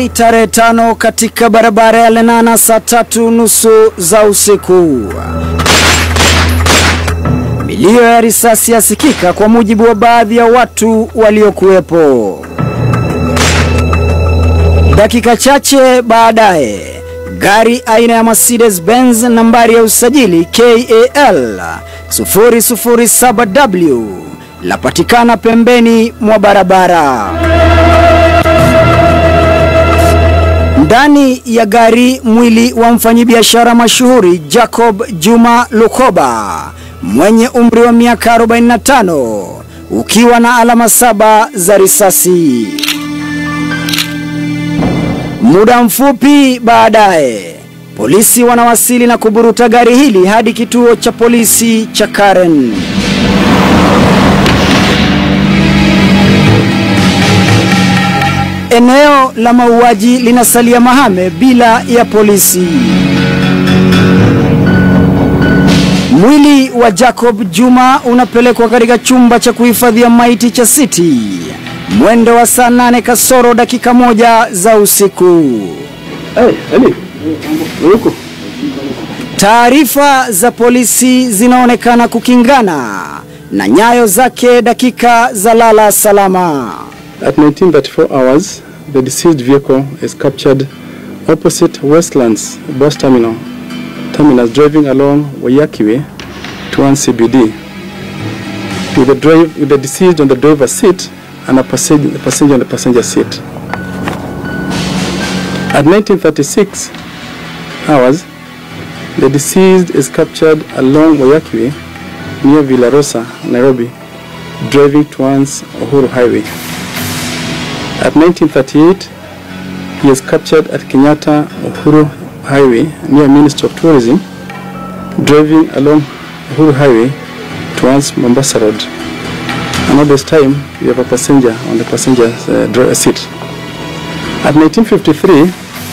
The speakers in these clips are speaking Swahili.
Mei tarehe tano katika barabara ya Lenana saa tatu nusu za usiku. Milio ya risasi yasikika kwa mujibu wa baadhi ya watu waliokuwepo. Dakika chache baadaye, gari aina ya Mercedes Benz nambari ya usajili KAL 007W lapatikana pembeni mwa barabara. Ndani ya gari mwili wa mfanyabiashara mashuhuri Jacob Juma Lukoba mwenye umri wa miaka 45 ukiwa na alama saba za risasi. Muda mfupi baadaye, polisi wanawasili na kuburuta gari hili hadi kituo cha polisi cha Karen. Eneo la mauaji linasalia mahame bila ya polisi. Mwili wa Jacob Juma unapelekwa katika chumba cha kuhifadhia maiti cha City mwendo wa saa nane kasoro dakika moja za usiku. Taarifa za polisi zinaonekana kukingana na nyayo zake dakika za lala salama. At 1934 hours, the deceased vehicle is captured opposite Westlands bus terminal, terminus driving along Wayakiwe towards CBD. With the, drive, with the deceased on the driver's seat and a passenger, a passenger on the passenger seat. At 1936 hours, the deceased is captured along Wayakiwe near Villarosa, Nairobi, driving towards Uhuru Highway. At 1938, he is captured at Kenyatta Uhuru Highway near Ministry of Tourism, driving along Uhuru Highway towards Mombasa Road. And at this time, we have a passenger on the passenger uh, dri- seat. At 1953,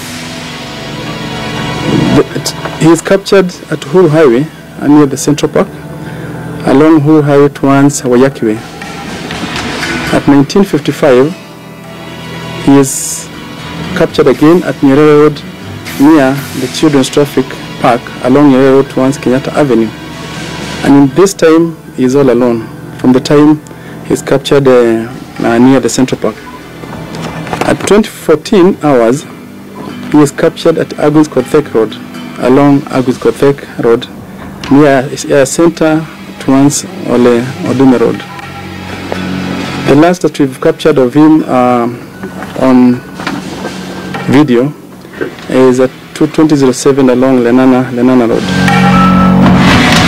the, he is captured at Uhuru Highway uh, near the Central Park, along Uhuru Highway towards Wayakiwe. At 1955, he is captured again at Nyerere Road near the Children's Traffic Park along Nyerere Road towards Kenyatta Avenue. And in this time, he is all alone. From the time he is captured uh, uh, near the Central Park. At 2014 hours, he is captured at Agus Kothek Road, along Agus Kothek Road, near Air Center towards Ole Odume Road. The last that we've captured of him uh, on video is at 2007 along Lenana, Lenana Road.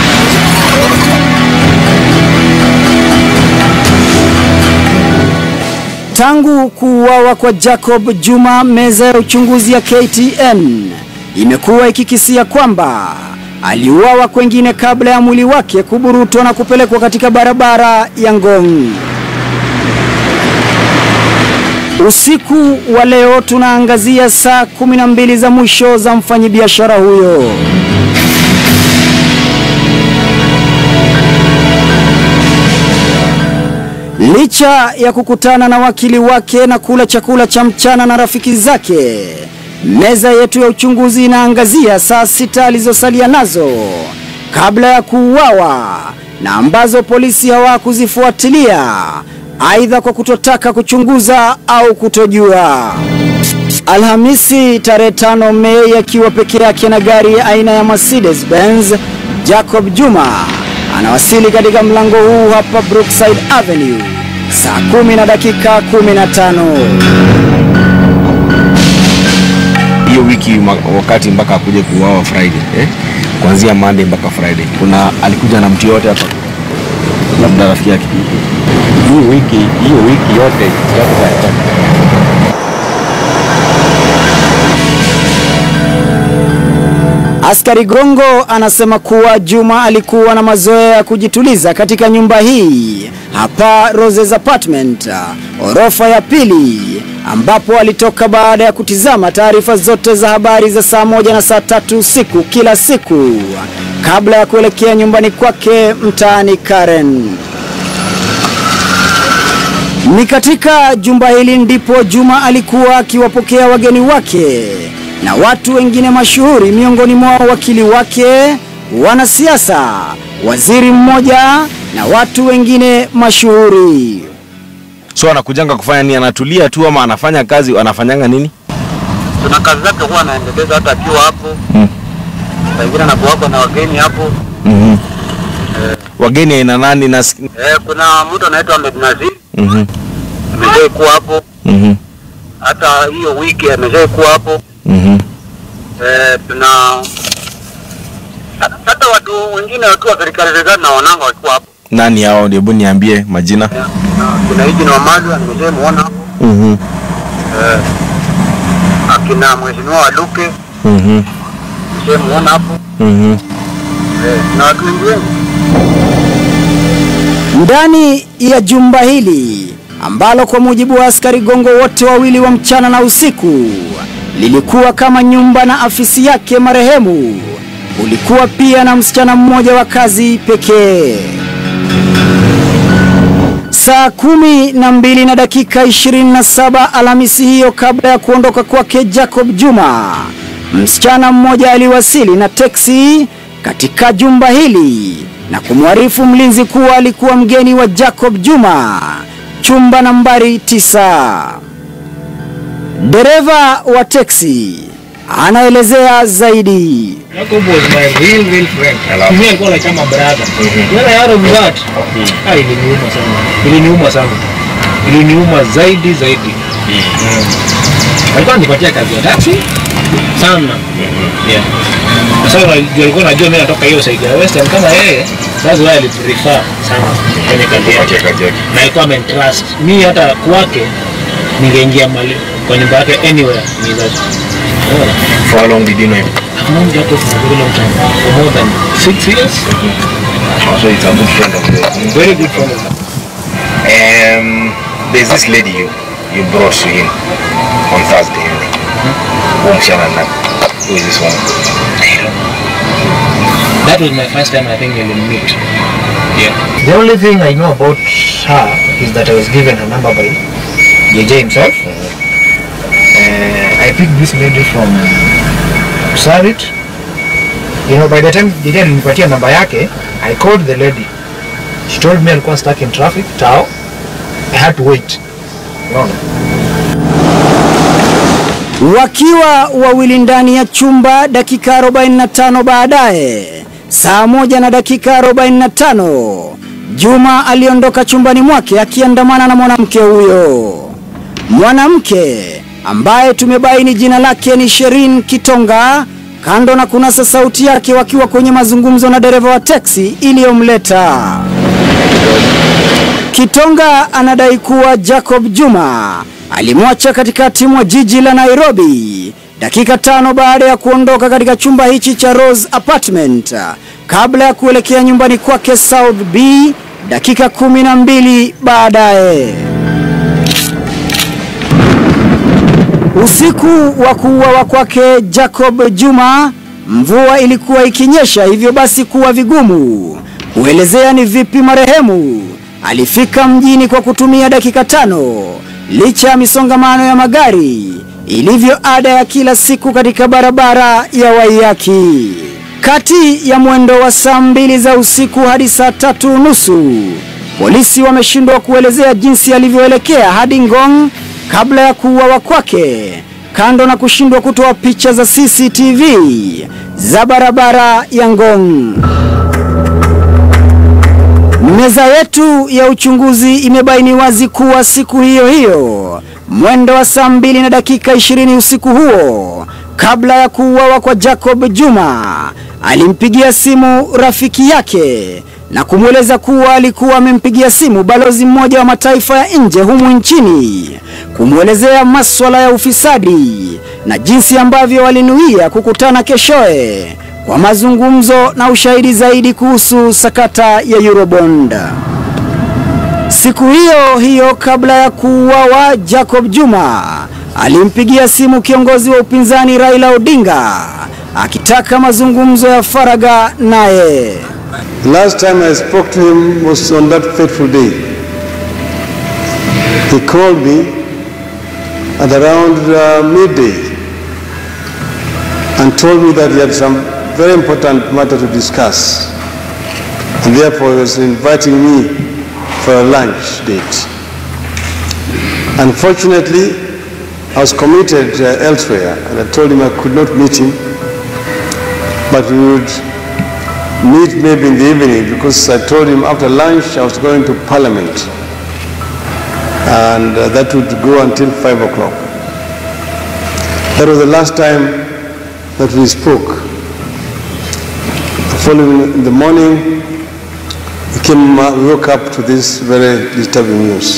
Tangu kuuawa kwa Jacob Juma, meza ya uchunguzi ya KTN imekuwa ikikisia kwamba aliuawa kwengine kabla ya mwili wake kuburutwa na kupelekwa katika barabara ya Ngong. Usiku wa leo tunaangazia saa 12 za mwisho za mfanyabiashara huyo. Licha ya kukutana na wakili wake na kula chakula cha mchana na rafiki zake, meza yetu ya uchunguzi inaangazia saa sita alizosalia nazo kabla ya kuuawa na ambazo polisi hawakuzifuatilia aidha kwa kutotaka kuchunguza au kutojua. Alhamisi tarehe tano Mei akiwa peke yake na gari aina ya Mercedes Benz, Jacob Juma anawasili katika mlango huu hapa Brookside Avenue saa kumi na dakika 15. hiyo wiki ma- wakati mpaka akuje kuuawa Friday eh? kuanzia Monday mpaka Friday, kuna alikuja na mtu yote hapa, labda rafiki yake. hii wiki hiyo wiki yote yote Askari Gongo anasema kuwa Juma alikuwa na mazoea ya kujituliza katika nyumba hii hapa Roses Apartment, orofa ya pili, ambapo alitoka baada ya kutizama taarifa zote za habari za saa moja na saa tatu usiku kila siku kabla ya kuelekea nyumbani kwake mtaani Karen. Ni katika jumba hili ndipo Juma alikuwa akiwapokea wageni wake na watu wengine mashuhuri, miongoni mwao wakili wake, wanasiasa, waziri mmoja na watu wengine mashuhuri. So anakujanga kufanya nini? Anatulia tu ama anafanya kazi? Anafanyanga nini? Kuna kazi zake huwa anaendeleza hata akiwa hapo Mm. saa ingine anakuwako na wageni hapo mm Wageni aina nani? Na eh, kuna mtu anaitwa Ahmed Nazir mm ameshai kuwa hapo -hmm. hata hiyo wiki ameshai kuwa hapo mm eh, tuna hata watu wengine watu wa serikali serikali na wananga walikuwa hapo Nani hao? Hebu niambie majina. Eh, na kuna hiji na Wamalwa nimeshai muona hapo mm eh, akina mheshimiwa Waluke -hmm. nimeshai muona hapo mm eh, na watu wengi wengi Ndani ya jumba hili ambalo kwa mujibu wa askari gongo wote wawili wa mchana na usiku lilikuwa kama nyumba na afisi yake marehemu, ulikuwa pia na msichana mmoja wa kazi pekee. Saa kumi na mbili na dakika 27 Alhamisi hiyo, kabla ya kuondoka kwake Jacob Juma, msichana mmoja aliwasili na teksi katika jumba hili na kumwarifu mlinzi kuwa alikuwa mgeni wa Jacob Juma, chumba nambari tisa. Dereva wa teksi anaelezea zaidi. Jacob was my real real friend. Mimi alikuwa like kama brother. When I heard of that, ah, iliniuma sana. Iliniuma sana. Iliniuma zaidi zaidi. Mm. Alikuwa anipatia kazi ya taxi sana. Yeah. Sasa unajua alikuwa anajua mimi natoka hiyo side ya Western kama yeye, that's why I prefer sana kwenye kazi yake. Na alikuwa amentrust. Mimi hata kwake ningeingia mali kwa nyumba yake anywhere ni that. For how long did you know him? I've known Jacob for a very long time, for more than six years. So it's a good friend of yours. Very good friend of mine. Um, there's this lady you, you brought to him on Thursday evening. Huyu msichana na who is this one? That was my first time I think we will meet. Yeah. The only thing I know about her is that I was given her number by JJ himself. Uh, I picked this lady from Sarit. You know, by the time JJ alinipatia namba yake, I called the lady. She told me alikuwa stuck in traffic, tao. I had to wait. Unaona? Wakiwa wawili ndani ya chumba, dakika 45 baadaye, saa moja na dakika 45, Juma aliondoka chumbani mwake akiandamana na mwanamke huyo. Mwanamke ambaye tumebaini jina lake ni Sherin Kitonga, kando na kunasa sauti yake wakiwa kwenye mazungumzo na dereva wa teksi iliyomleta. Kitonga anadai kuwa Jacob Juma alimwacha katikati mwa jiji la Nairobi dakika tano baada ya kuondoka katika chumba hichi cha Rose Apartment kabla ya kuelekea nyumbani kwake South B dakika kumi na mbili baadaye. Usiku wa kuuawa kwake Jacob Juma, mvua ilikuwa ikinyesha, hivyo basi kuwa vigumu kuelezea ni vipi marehemu alifika mjini kwa kutumia dakika tano licha ya misongamano ya magari ilivyo ada ya kila siku katika barabara ya Waiyaki. Kati ya mwendo wa saa mbili za usiku hadi saa tatu nusu polisi wameshindwa kuelezea jinsi alivyoelekea hadi Ngong kabla ya kuuawa kwake, kando na kushindwa kutoa picha za CCTV za barabara ya Ngong. Meza yetu ya uchunguzi imebaini wazi kuwa siku hiyo hiyo mwendo wa saa mbili na dakika ishirini usiku huo, kabla ya kuuawa kwa Jacob Juma, alimpigia simu rafiki yake na kumweleza kuwa alikuwa amempigia simu balozi mmoja wa mataifa ya nje humu nchini kumwelezea maswala ya ufisadi na jinsi ambavyo walinuia kukutana keshoe kwa mazungumzo na ushahidi zaidi kuhusu sakata ya Eurobond. Siku hiyo hiyo kabla ya kuuawa Jacob Juma alimpigia simu kiongozi wa upinzani Raila Odinga akitaka mazungumzo ya faragha naye. The last time I spoke to him was on that fateful day. he called me at around uh, midday and told me that he had some very important matter to discuss. And therefore, he was inviting me for a lunch date. Unfortunately, I was committed uh, elsewhere, and I told him I could not meet him, but we would meet maybe in the evening because I told him after lunch I was going to Parliament, and uh, that would go until 5 o'clock. That was the last time that we spoke. The following in the morning, we came, uh, we woke up to this very disturbing news.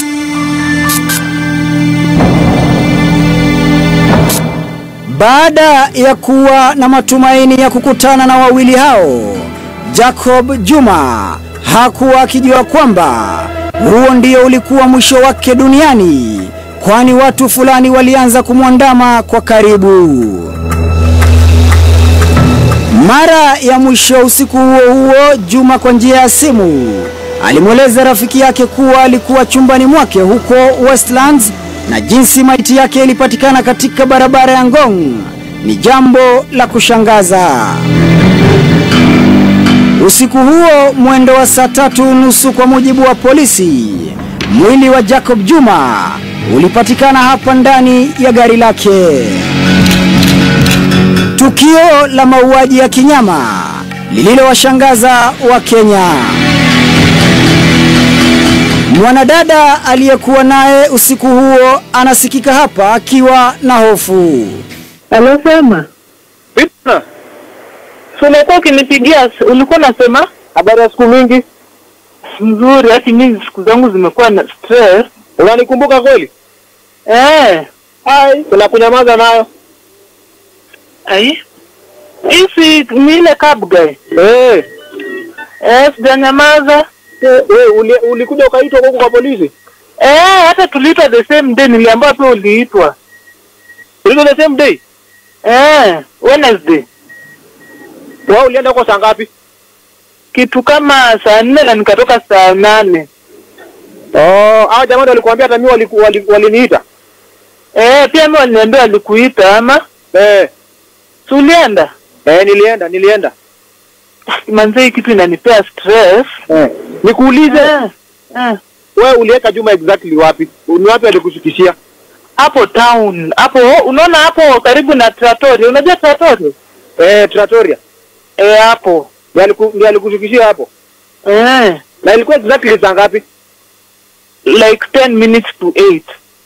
Baada ya kuwa na matumaini ya kukutana na wawili hao, Jacob Juma hakuwa akijua kwamba huo ndio ulikuwa mwisho wake duniani, kwani watu fulani walianza kumwandama kwa karibu. Mara ya mwisho usiku huo huo, Juma kwa njia ya simu alimweleza rafiki yake kuwa alikuwa chumbani mwake huko Westlands na jinsi maiti yake ilipatikana katika barabara ya Ngong ni jambo la kushangaza. Usiku huo mwendo wa saa tatu nusu kwa mujibu wa polisi, mwili wa Jacob Juma ulipatikana hapa ndani ya gari lake. Tukio la mauaji ya kinyama lililowashangaza Wakenya. Mwanadada aliyekuwa naye usiku huo anasikika hapa akiwa na hofu. Alosema Vipi? si ulikuwa ukinipigia, ulikuwa unasema Habari ya siku mingi. mzuri, hati mimi siku zangu zimekuwa na stress. Unanikumbuka kweli? Eh, Hai, kuna kunyamaza nayo. ai hisi ni ile cab guy. Eh, Eh, sijanyamaza. wewe uli, ulikuja ukaitwa huko kwa polisi? Eh, hata tuliitwa the same day, niliambiwa pia uliitwa. Ulikuwa the same day? Eh, Wednesday Wewe ulienda huko saa ngapi? kitu kama saa nne na nikatoka saa nane. Oh, hao jamaa ndio walikuambia hata mimi waliku- wali- waliniita. Eh, pia mimi waliniambia walikuita ama Eh, si ulienda? eh nilienda, nilienda. Manze, hii kitu inanipea stress. Eh. Nikuulize, Eh, eh. wewe uliweka Juma exactly wapi? Ni wapi alikushikishia? hapo town hapo unaona hapo karibu na Trattoria unajua Trattoria Eh, Trattoria. eh hapo Ndio aliku- ndio alikushikishia hapo. eh Na ilikuwa exactly saa ngapi? like 10 minutes to 8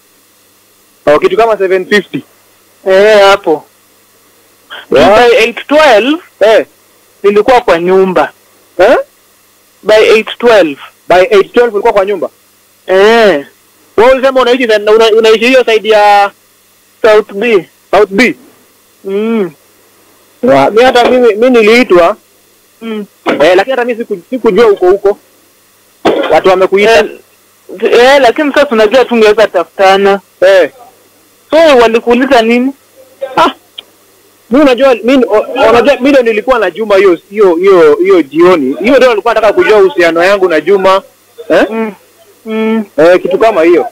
Oh, kitu kama 750. eh hapo Yeah. by 812 Eh, nilikuwa kwa nyumba eh? by 812 By 812 ulikuwa kwa nyumba. eh Wewe ulisema unaishi na- una, unaishi hiyo side ya South B South B. mm. Wa- Mimi hata mimi mimi niliitwa Mm. eh, lakini hata mimi siku, sikujua huko huko. Watu wamekuita. Eh, eh lakini sasa unajua tungeweza tafutana Eh. so walikuuliza nini Ah. Mimi unajua mimi o- unajua mimi ndio nilikuwa na Juma hiyo hiyo hiyo hiyo jioni. Hiyo ndio nilikuwa nataka kujua uhusiano yangu na Juma. Eh? mm. Mm. Eh, kitu kama hiyo.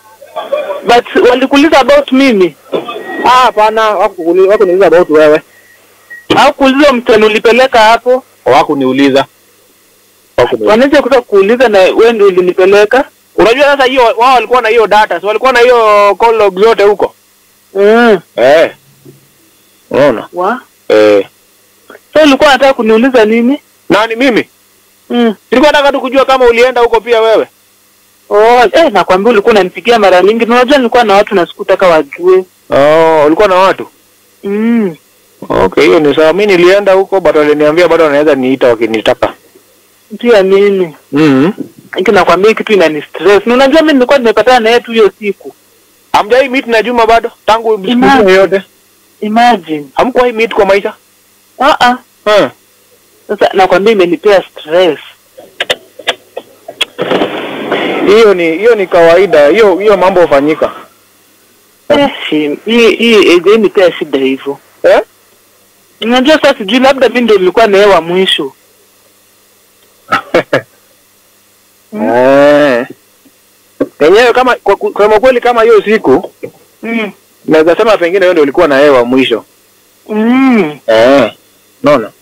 but walikuuliza about mimi Ah, hapana, wakukuli- wakuniuliza about wewe. au kuuliza mtani ulipeleka hapo Hawakuniuliza. Hawakuniuliza. wanaweza kuta kuuliza na wewe ndio ulinipeleka Unajua sasa hiyo wao walikuwa na hiyo data, so walikuwa na hiyo call log zote huko. mm. Eh. Unaona? wa Eh. so ulikuwa unataka kuniuliza nini Nani mimi? mm. Nilikuwa nataka tu kujua kama ulienda huko pia wewe. oh, eh, nakwambia ulikuwa unanipigia mara mingi Na unajua nilikuwa na watu na sikutaka wajue Oh, ulikuwa na watu? mm. Okay, hiyo ni sawa. Mimi nilienda huko but waliniambia bado wanaweza niita wakinitaka. pia mimi Mhm. Hiki nakwambia hii kitu inani stress na unajua mimi nilikuwa nimepatana na yeye tu hiyo siku Hamjai meet na Juma bado tangu siku Imagine. hiyo yote? imagine Hamkuwahi meet kwa maisha? ah ah Eh. sasa nakwambia imenipea stress Hiyo ni hiyo ni kawaida. Hiyo hiyo mambo hufanyika. eh, shi- hii hii imenipea shida hivyo Eh? unajua sasa sijui labda mimi ndio nilikuwa na yeye wa mwisho Eh. Yenyewe kama kwa ku- kusema kweli kama hiyo siku Mm. naweza sema pengine wewe ndio ulikuwa na yeye wa mwisho. Mm. Eh. Naona.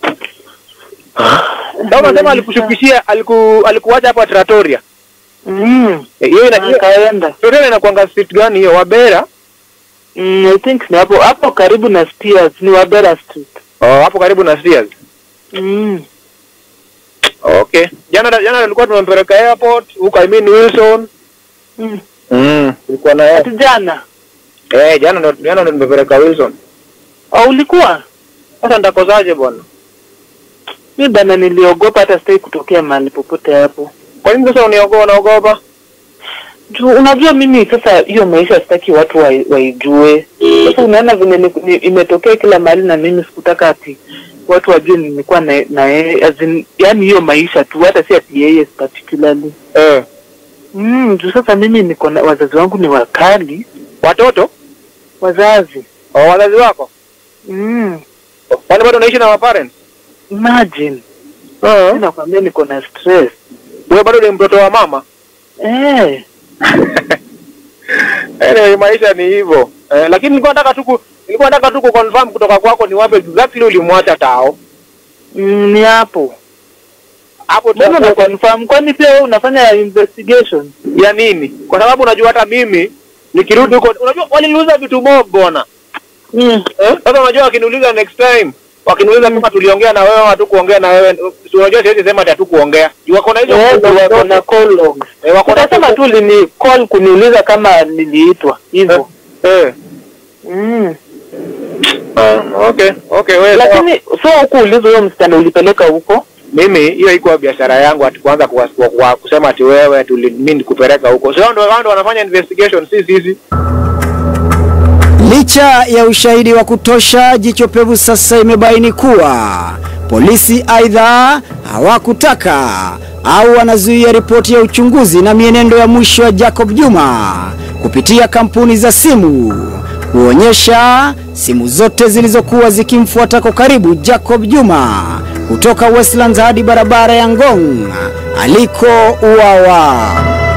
Ndio unasema alikushukishia aliku alikuacha hapa Trattoria. Mm. Eh, Hiyo ina Akaenda. Trattoria inakuanga street gani hiyo? Wabera? Mm, I think ni hapo hapo karibu na Spears ni Wabera Street. Oh, hapo karibu na Sears. Mm. Okay. Jana jana tulikuwa tumempeleka airport huko I mean Wilson. Mm. Mm. Tulikuwa na yeye. Ati jana. Eh, jana ndo jana ndo nimepeleka Wilson. Au ulikuwa? Sasa nitakosaje bwana? Mi bana niliogopa hata sitaki kutokea mahali popote hapo. Kwa nini sasa uniogopa unaogopa? Juu unajua mimi sasa hiyo maisha sitaki watu wai- waijue. Sasa unaona venye ni- ni- imetokea kila mahali na mimi sikutaka ati watu wajue nimekuwa na na yeye as in, yani hiyo maisha tu hata si ati yeye particularly. Eh. Mm, juu sasa mimi niko na wazazi wangu ni wakali, Watoto? wazazi. Oh, wazazi wako? Mm, Wale bado unaishi na wa parents? imagine. Eh. Mimi nakwambia niko na stress. Wewe bado ni mtoto wa mama? Eh, Anyway, maisha ni hivyo. Eh, lakini nilikuwa nataka tu ku- nilikuwa nataka tu kuconfirm kutoka kwako ni wapi exactly ulimwacha tao. mm, ni hapo. Hapo tu Mbona na confirm kwani pia wewe unafanya investigation? ya nini? Kwa sababu unajua hata mimi nikirudi huko unajua waliniuliza vitu mob bwana. Mm. Eh? Sasa unajua wakiniuliza next time wakiniuliza kama tuliongea na wewe au hatukuongea na wewe, si unajua siwezi sema ati hatukuongea. Juu wako na hizo Eh, call logs wako na zote. call logs. Eh, wako na Utasema tu lini call kuniuliza kama niliitwa hivyo. Eh. Mm. Ah, okay, okay, wewe sawa. Lakini so hukuuliza huyo msichana ulipeleka huko? mimi hiyo haikuwa biashara yangu ati kuanza kuwa, kuwa, kuwa, kusema ati wewe ati uli- mimi nikupeleka huko. Sio ndio wao ndio wanafanya investigation, si sisi. Licha ya ushahidi wa kutosha, jicho pevu sasa imebaini kuwa polisi aidha hawakutaka au wanazuia ripoti ya uchunguzi na mienendo ya mwisho ya Jacob Juma kupitia kampuni za simu kuonyesha simu zote zilizokuwa zikimfuata kwa karibu Jacob Juma kutoka Westlands hadi barabara ya Ngong aliko uawa.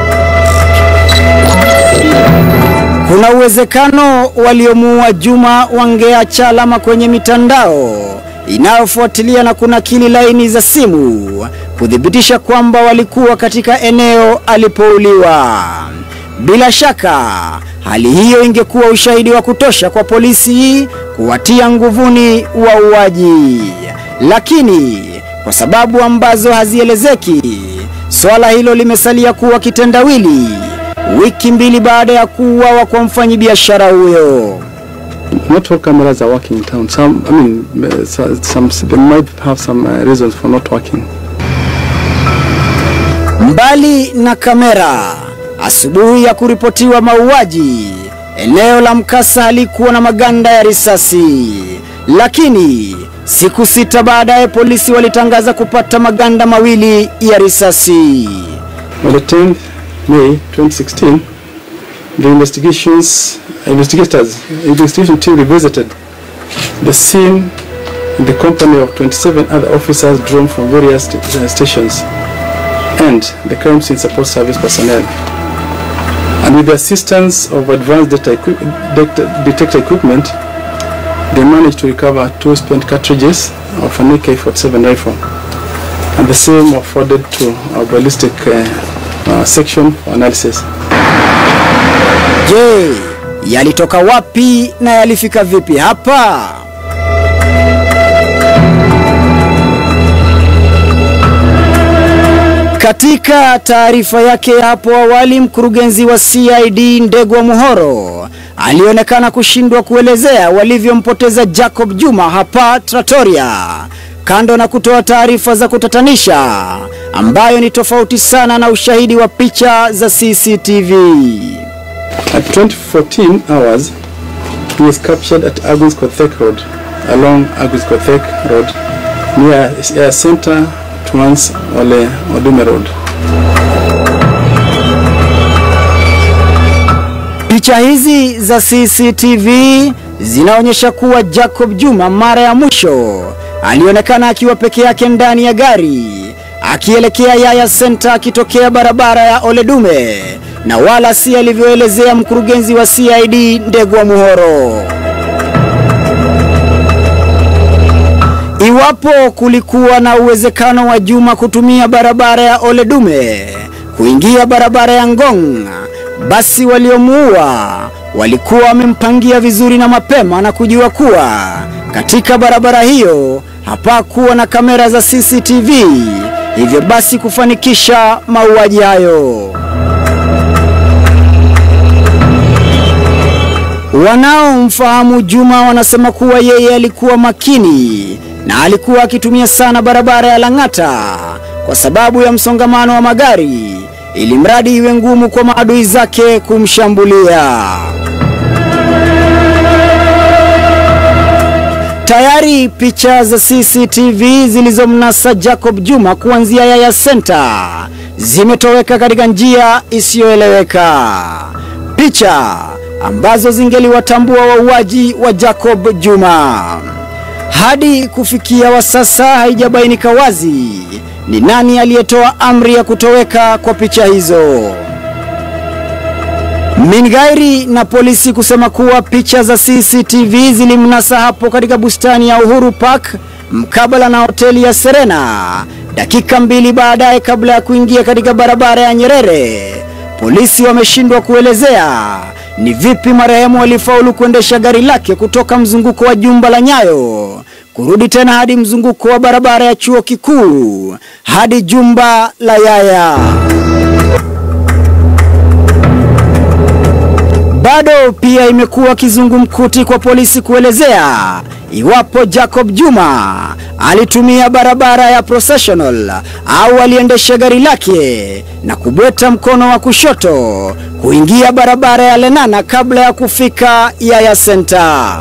Kuna uwezekano waliomuua Juma wangeacha alama kwenye mitandao inayofuatilia na kunakili laini za simu kuthibitisha kwamba walikuwa katika eneo alipouliwa. Bila shaka, hali hiyo ingekuwa ushahidi wa kutosha kwa polisi kuwatia nguvuni wauaji, lakini kwa sababu ambazo hazielezeki, swala hilo limesalia kuwa kitendawili wiki mbili baada ya kuuawa kwa mfanyabiashara huyo. Not all cameras are working in town. Some, I mean, uh, so- some they might have some uh, reasons for not working. Mbali na kamera, asubuhi ya kuripotiwa mauaji, eneo la mkasa halikuwa na maganda ya risasi, lakini siku sita baadaye polisi walitangaza kupata maganda mawili ya risasi. On the 10th May 2016, the investigations investigators investigation team revisited the scene in the company of 27 other officers drawn from various st- uh, stations and the crime scene support service personnel. And with the assistance of advanced data equi- data detector equipment, they managed to recover two spent cartridges of an AK-47 rifle and the same were forwarded to our ballistic uh, uh, section for analysis. Je, yalitoka wapi na yalifika vipi hapa? Katika taarifa yake hapo awali, mkurugenzi wa CID Ndegwa Muhoro alionekana kushindwa kuelezea walivyompoteza Jacob Juma hapa Trattoria, kando na kutoa taarifa za kutatanisha ambayo ni tofauti sana na ushahidi wa picha za CCTV. At 2014 hours, he was captured at Agus Kothek Road, along Agus Kothek Road, near Air Center towards Ole Odume Road. Picha hizi za CCTV zinaonyesha kuwa Jacob Juma mara ya mwisho alionekana akiwa peke yake ndani ya gari akielekea Yaya Center akitokea barabara ya Oledume na wala si alivyoelezea mkurugenzi wa CID Ndegwa Muhoro. Iwapo kulikuwa na uwezekano wa Juma kutumia barabara ya Oledume kuingia barabara ya Ngong, basi waliomuua walikuwa wamempangia vizuri na mapema na kujua kuwa katika barabara hiyo hapakuwa na kamera za CCTV, hivyo basi kufanikisha mauaji hayo. Wanaomfahamu Juma wanasema kuwa yeye alikuwa makini na alikuwa akitumia sana barabara ya Lang'ata kwa sababu ya msongamano wa magari, ili mradi iwe ngumu kwa maadui zake kumshambulia. Tayari picha za CCTV zilizomnasa Jacob Juma kuanzia Yaya Center zimetoweka katika njia isiyoeleweka, picha ambazo zingeliwatambua wauaji wa Jacob Juma. Hadi kufikia wa sasa haijabainika wazi ni nani aliyetoa amri ya kutoweka kwa picha hizo. Mingairi na polisi kusema kuwa picha za CCTV zilimnasa hapo katika bustani ya Uhuru Park mkabala na hoteli ya Serena, dakika mbili baadaye kabla ya kuingia katika barabara ya Nyerere. Polisi wameshindwa kuelezea ni vipi marehemu alifaulu kuendesha gari lake kutoka mzunguko wa jumba la Nyayo kurudi tena hadi mzunguko wa barabara ya chuo kikuu hadi jumba la Yaya. Bado pia imekuwa kizungumkuti kwa polisi kuelezea iwapo Jacob Juma alitumia barabara ya processional au aliendesha gari lake na kubweta mkono wa kushoto kuingia barabara ya Lenana kabla ya kufika Yaya Center.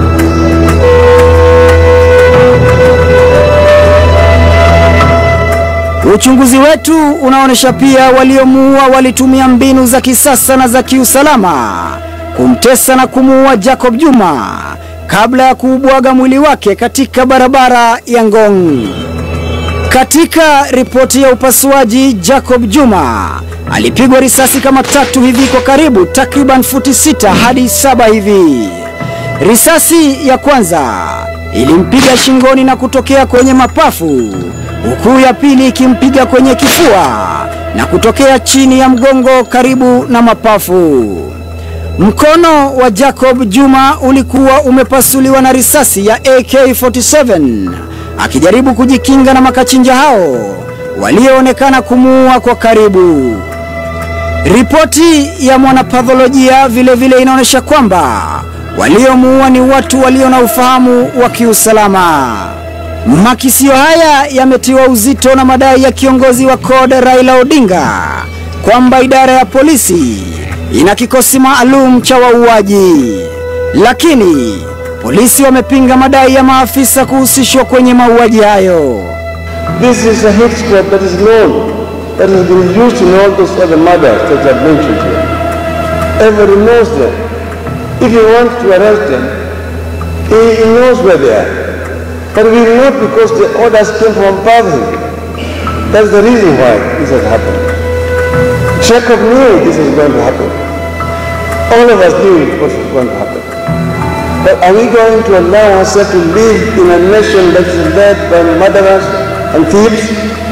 Uchunguzi wetu unaonyesha pia waliomuua walitumia mbinu za kisasa na za kiusalama kumtesa na kumuua Jacob Juma kabla ya kuubwaga mwili wake katika barabara ya Ngong. Katika ripoti ya upasuaji, Jacob Juma alipigwa risasi kama tatu hivi kwa karibu takriban futi sita hadi saba hivi. Risasi ya kwanza ilimpiga shingoni na kutokea kwenye mapafu huku ya pili ikimpiga kwenye kifua na kutokea chini ya mgongo karibu na mapafu. Mkono wa Jacob Juma ulikuwa umepasuliwa na risasi ya AK47 akijaribu kujikinga na makachinja hao walioonekana kumuua kwa karibu. Ripoti ya mwanapatholojia vile vile inaonyesha kwamba waliomuua ni watu walio na ufahamu wa kiusalama. Makisio haya yametiwa uzito na madai ya kiongozi wa CORD Raila Odinga kwamba idara ya polisi ina kikosi maalum cha wauaji, lakini polisi wamepinga madai ya maafisa kuhusishwa kwenye mauaji hayo. This is a hit squad that is known, that has been used in all those other murders that I've mentioned here. Everybody knows them. If you want to arrest them, he, he knows where they are. But we know because the orders came from above him. That's the reason why this has happened. Jacob knew this was going to happen. All of us knew it was going to happen. But are we going to allow ourselves to live in a nation that is led by murderers and thieves?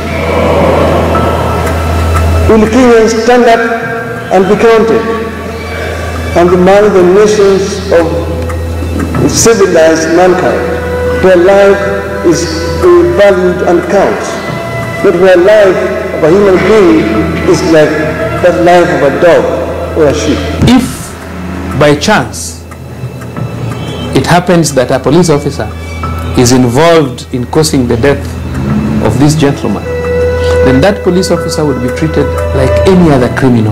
Will Kenyans stand up and be counted and among the nations of civilized mankind where life is valued and counts, not where life of a human being is like that life of a dog or a sheep. If by chance it happens that a police officer is involved in causing the death of this gentleman, then that police officer would be treated like any other criminal.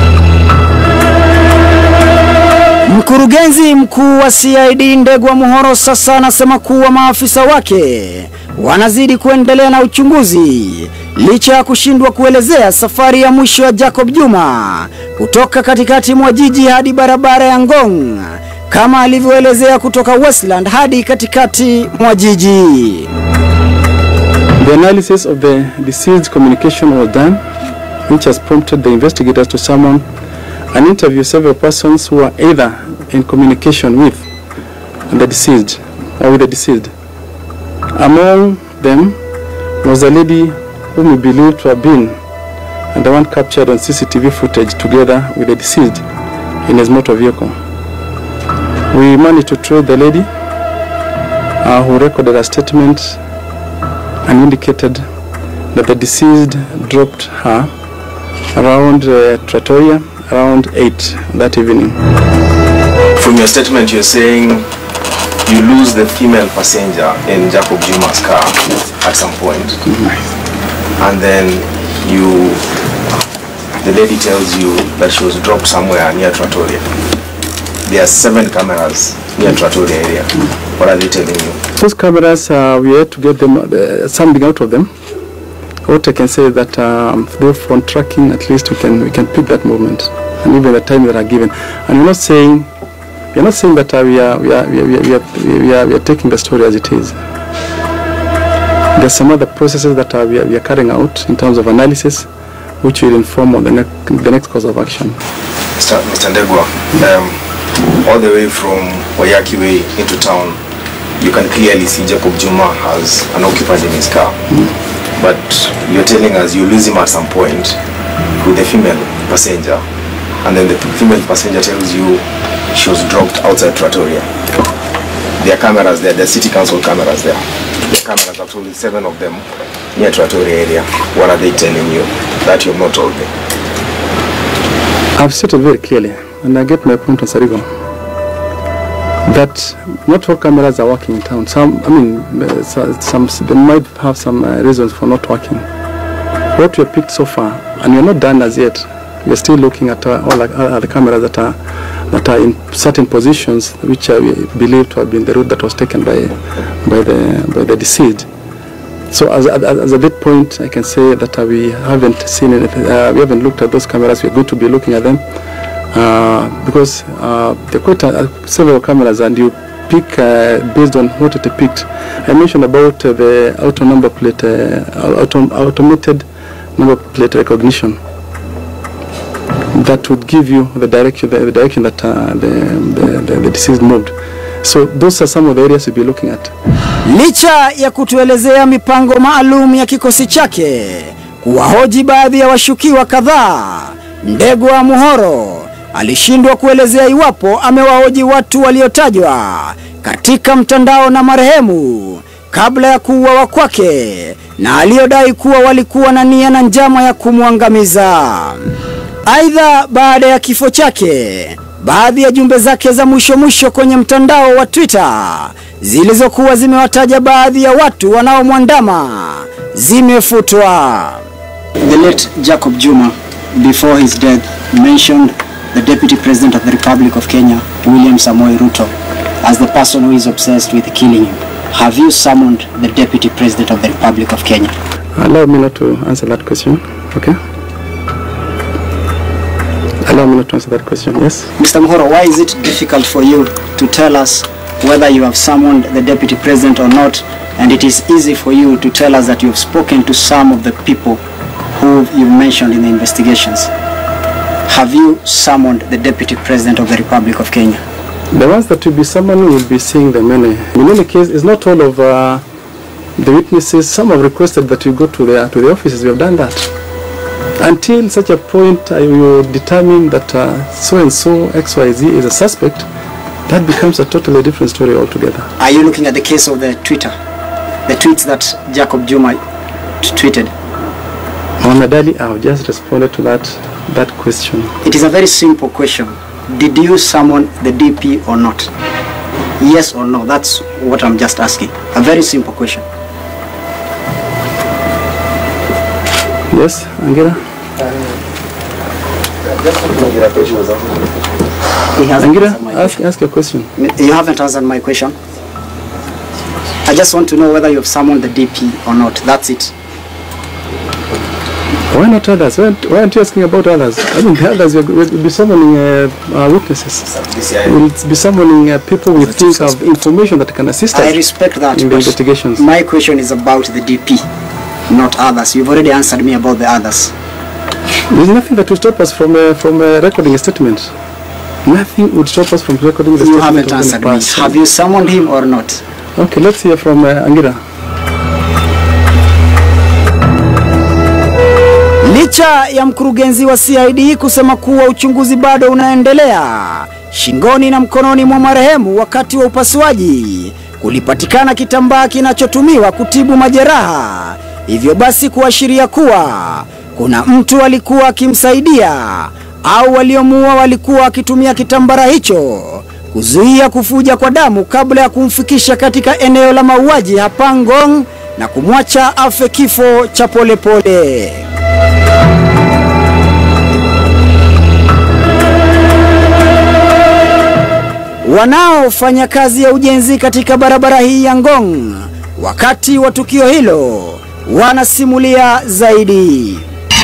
Mkurugenzi mkuu wa CID Ndegwa Muhoro sasa anasema kuwa maafisa wake wanazidi kuendelea na uchunguzi licha ya kushindwa kuelezea safari ya mwisho ya Jacob Juma kutoka katikati mwa jiji hadi barabara ya Ngong kama alivyoelezea kutoka Westland hadi katikati mwa jiji. The analysis of the deceased communication was done, which has prompted the investigators to summon and interview several persons who were either in communication with the deceased or with the deceased. Among them was a lady whom we believe to have been the one captured on CCTV footage together with the deceased in his motor vehicle. We managed to trace the lady uh, who recorded a statement and indicated that the deceased dropped her around uh, Trattoria around 8 that evening. From your statement, you're saying you lose the female passenger in Jacob Juma's car at some point. And then you, the lady tells you that she was dropped somewhere near Trattoria. There are seven cameras near Trattoria area. What are they telling you? Those cameras, uh, we had to get them uh, something out of them. What I can say is that um, through phone tracking, at least we can we can pick that movement and even the time that are given. And we're not saying we're not saying that uh, we are we are we are, we are, we are, we are, we are taking the story as it is. There's some other processes that uh, we, are, we are carrying out in terms of analysis, which will inform on the, ne- the next course of action. Mr. Mr. Ndegwa, um, all the way from Wayaki Way into town, you can clearly see Jacob Juma has an occupant in his car. But you're telling us you lose him at some point with the female passenger, and then the female passenger tells you she was dropped outside Trattoria. There are cameras there, there are city council cameras there. There are cameras, actually seven of them, near Trattoria area. What are they telling you that you've not told me? I've stated very clearly, and I get my point on Sarigo, that not all cameras are working in town. Some, I mean, uh, so- some, they might have some uh, reasons for not working. What we have picked so far, and we're not done as yet, we're still looking at uh, all the, uh, the cameras that are that are in certain positions, which are believed to have been the route that was taken by by the by the deceased. So as, as, as at that point, I can say that uh, we haven't seen anything, uh, we haven't looked at those cameras. We're going to be looking at them uh, because uh, there are quite uh, several cameras, and you pick uh, based on what it depicts. I mentioned about uh, the auto number plate, uh, auto, automated number plate recognition. That would give you the direction, the, the direction that uh, the, the, the, the deceased moved. So those are some of the areas we'll be looking at. Licha ya kutuelezea mipango maalum ya kikosi chake kuwahoji baadhi ya washukiwa kadhaa, Ndegwa Muhoro alishindwa kuelezea iwapo amewahoji watu waliotajwa katika mtandao na marehemu kabla ya kuuawa kwake na aliyodai kuwa walikuwa na nia na njama ya kumwangamiza. Aidha, baada ya kifo chake, baadhi ya jumbe zake za mwisho mwisho kwenye mtandao wa Twitter zilizokuwa zimewataja baadhi ya watu wanaomwandama zimefutwa. The late Jacob Juma, before his death, mentioned the Deputy President of the Republic of Kenya, William Samoei Ruto, as the person who is obsessed with killing him. Have you summoned the Deputy President of the Republic of Kenya? Allow me not to answer that question, okay? Allow me not to answer that question, yes? Mr. Muhoro, why is it difficult for you to tell us whether you have summoned the Deputy President or not? And it is easy for you to tell us that you have spoken to some of the people who you've mentioned in the investigations. Have you summoned the Deputy President of the Republic of Kenya? The ones that will be summoning will be seeing them any. In any case, it's not all of uh, the witnesses. Some have requested that we go to the, to the offices. We have done that. Until such a point I will determine that uh, so and so XYZ is a suspect, that becomes a totally different story altogether. Are you looking at the case of the Twitter? The tweets that Jacob Juma t- tweeted? Mohamed I've just responded to that, that question. It is a very simple question. Did you summon the DP or not? Yes or no? That's what I'm just asking. A very simple question. Yes, Angela? He hasn't Angela, answered my ask, ask your question. You haven't answered my question. I just want to know whether you have summoned the DP or not. That's it. Why not others? Why aren't, why aren't you asking about others? I mean, the others will, will be summoning uh, uh, witnesses. We'll be summoning uh, people we think have information that can assist us I respect that. in the but investigations. My question is about the DP. not others? You've already answered me about the others. There's nothing that will stop us from uh, from uh, recording a statement. Nothing would stop us from recording the You statement. haven't of any answered me. person. Have you summoned him or not? Okay, let's hear from uh, Angira. Licha ya mkurugenzi wa CID kusema kuwa uchunguzi bado unaendelea, shingoni na mkononi mwa marehemu wakati wa upasuaji kulipatikana kitambaa kinachotumiwa kutibu majeraha, hivyo basi kuashiria kuwa kuna mtu alikuwa akimsaidia au waliomuua walikuwa wakitumia kitambara hicho kuzuia kufuja kwa damu kabla ya kumfikisha katika eneo la mauaji hapa Ngong na kumwacha afe kifo cha polepole pole. Wanaofanya kazi ya ujenzi katika barabara hii ya Ngong wakati wa tukio hilo wanasimulia zaidi.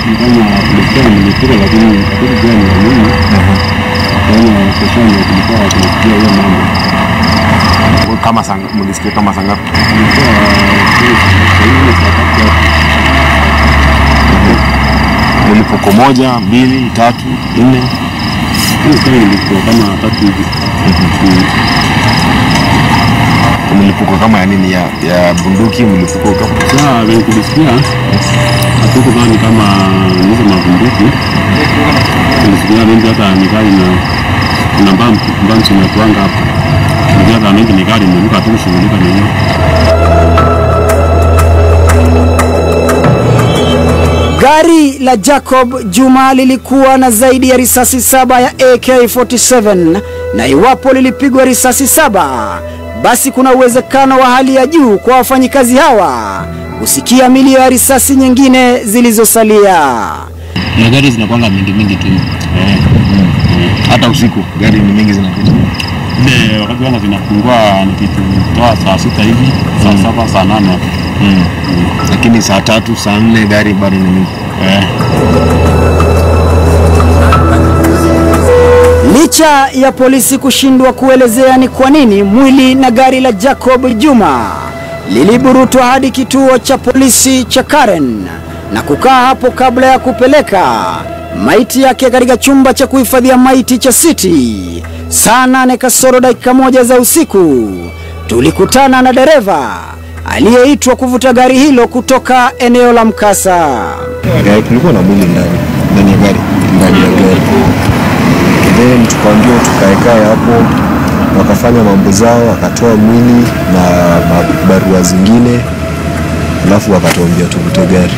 kama sang, mlisikia kama saa ngapi? Mlipuko moja, mbili, tatu, nne? kama tatu hivi. Mlipuko kama ya nini? Ya, ya bunduki? Mlipuko kama Sasa venye kulisikia hatukudhani kama nizo mabunduki, tulisikia mengi hata ni gari na kuna mbambu mbambu zinatuanga hapo, tulisikia hata mengi ni gari imeruka, hatukushughulika na hiyo. Gari la Jacob Juma lilikuwa na zaidi ya risasi saba ya AK47 na iwapo lilipigwa risasi saba, basi kuna uwezekano wa hali ya juu kwa wafanyikazi hawa kusikia milio ya risasi nyingine zilizosalia. Na gari zinakwanga mingi mingi tu hata usiku gari ni mingi zinakuja. ile wakati wana zinapungua nikitoa saa sita hivi saa saba saa nane hapo. Mm. Lakini saa tatu saa nne gari bado ni mingi. Eh. Licha ya polisi kushindwa kuelezea ni kwa nini mwili na gari la Jacob Juma liliburutwa hadi kituo cha polisi cha Karen na kukaa hapo kabla ya kupeleka maiti yake katika chumba cha kuhifadhia maiti cha City saa nane kasoro dakika moja za usiku, tulikutana na dereva aliyeitwa kuvuta gari hilo kutoka eneo la mkasa. Gari kulikuwa na mwili ndani ndani ya gari ndani ya gari. Then tukaambiwa tukaekae hapo, wakafanya mambo zao, wakatoa mwili na ma- barua zingine, alafu wakatuambia tuvute gari.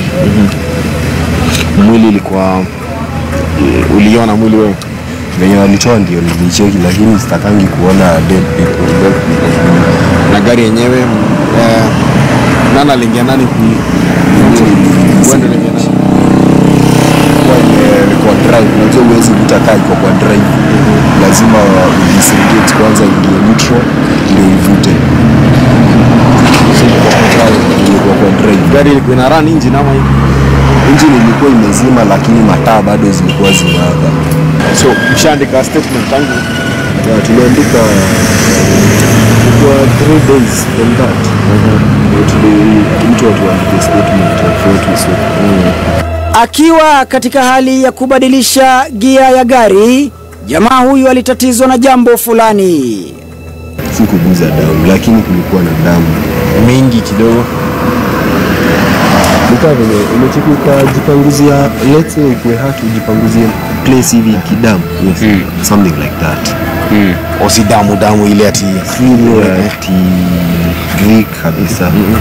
Mwili ilikuwa uliona mwili wewe? Venye walitoa ndio nilicheki, lakini sitakangi kuona dead people, dead people. Na gari yenyewe eh, nani aliingia nani ku Wewe ndio uliingia nani? Kwa ime- kwa drive, unajua huwezi vuta kaa iko kwa drive, lazima udisengage kwanza, ingie neutral ndio ivute. So ilikuwa kwa drive, ilikuwa kwa drive. Gari ilikuwa ina run engine ama hivi? Engine ilikuwa imezima, lakini mataa bado zilikuwa zinawaka. So mshaandika statement tangu? Yeah, tuliandika kwa three days from that. Ndio tuli- mtu atuandike statement ya kwetu so. Akiwa katika hali ya kubadilisha gia ya gari, jamaa huyu alitatizwa na jambo fulani. si kuguza damu, lakini kulikuwa na damu mingi kidogo. Nikaa venye umecheki ukajipanguzia, let's say ikuwe hatu ujipanguzie place hivi kidamu, yes. something like that mm. O si damu damu ile ati si ile ati Greek kabisa mm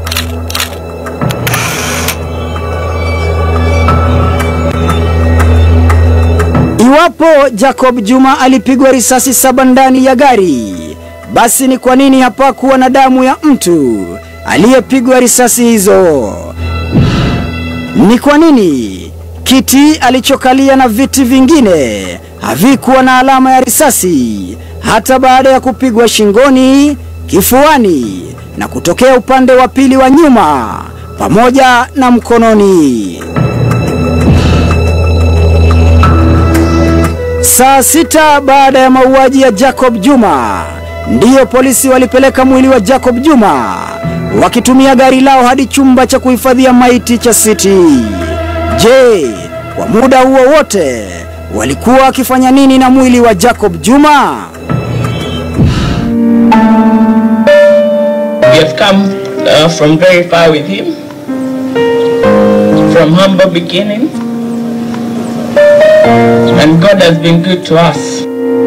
Iwapo Jacob Juma alipigwa risasi saba ndani ya gari, basi ni kwa nini hapakuwa na damu ya mtu aliyepigwa risasi hizo? Ni kwa nini kiti alichokalia na viti vingine havikuwa na alama ya risasi hata baada ya kupigwa shingoni, kifuani na kutokea upande wa pili wa nyuma pamoja na mkononi? Saa sita baada ya mauaji ya Jacob Juma, ndiyo polisi walipeleka mwili wa Jacob Juma wakitumia gari lao hadi chumba cha kuhifadhia maiti cha City. Je, kwa muda huo wote walikuwa wakifanya nini na mwili wa Jacob Juma? We have come uh, from very far with him, from humble beginnings, and God has been good to us.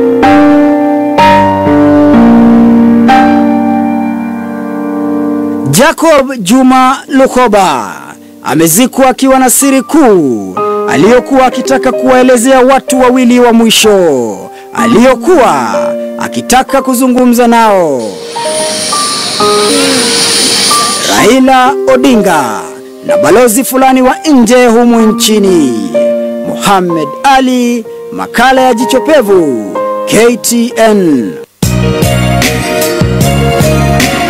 Jacob Juma Lukoba amezikwa akiwa na siri kuu aliyokuwa akitaka kuwaelezea watu wawili wa mwisho aliyokuwa akitaka kuzungumza nao. Raila Odinga na balozi fulani wa nje humu nchini. Muhammad Ali, makala ya Jicho Pevu, KTN.